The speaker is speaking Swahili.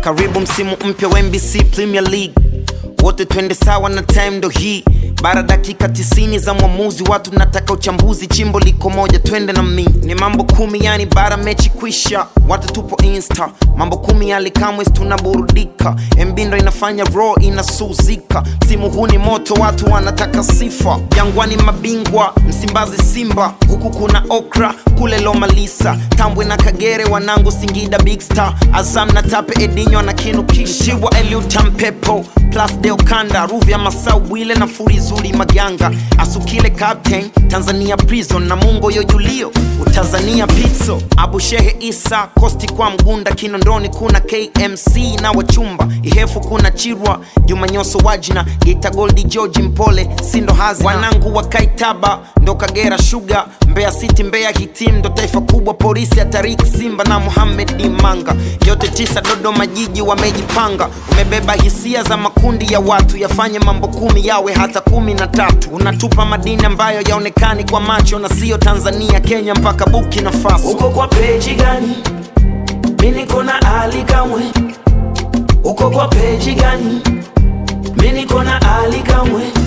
karibu msimu mpya wa NBC Premier League, wote twende sawa na time ndo hii. Bara dakika tisini za mwamuzi, watu nataka uchambuzi, chimbo liko moja, twende na mi. Ni mambo kumi, yani bara mechi kwisha, watu tupo insta, mambo kumi yali kamwe tunaburudika. MB ndo inafanya raw inasuzika, msimu huu ni moto, watu wanataka sifa. Jangwani mabingwa, Msimbazi Simba, huku kuna Okra, kule Lomalisa, Tambwe na Kagere, wanangu Singida Big Star, Azam na Tape Edinho na Kinukisha, Mtibwa Eliutam Pepo plus Deo Kanda, Ruvya Masau Bwile na Furizuli Maganga, Asukile Captain, Tanzania Prison na Mungo Yojulio, Utanzania Pizzo, Abu Shehe Isa, Kosti kwa Mgunda, Kinondoni kuna KMC na Wachumba, Ihefu kuna Chirwa, Juma Nyoso Wajina, Geita Goldi George Mpole, Sindo Hazina, wanangu wa Kaitaba, ndo Kagera Sugar, Mbeya City, Mbeya Hitim, ndo taifa kubwa, polisi ya Tarik Simba na Mohamed Dimanga, yote tisa Dodoma jiji wamejipanga, umebeba hisia za makundi ya watu, yafanye mambo kumi yawe hata kumi na tatu. Unatupa madini ambayo yaonekani kwa macho na siyo Tanzania, Kenya mpaka Burkina Faso. uko kwa peji gani mi niko na ali kamwe uko kwa peji gani mi niko na ali kamwe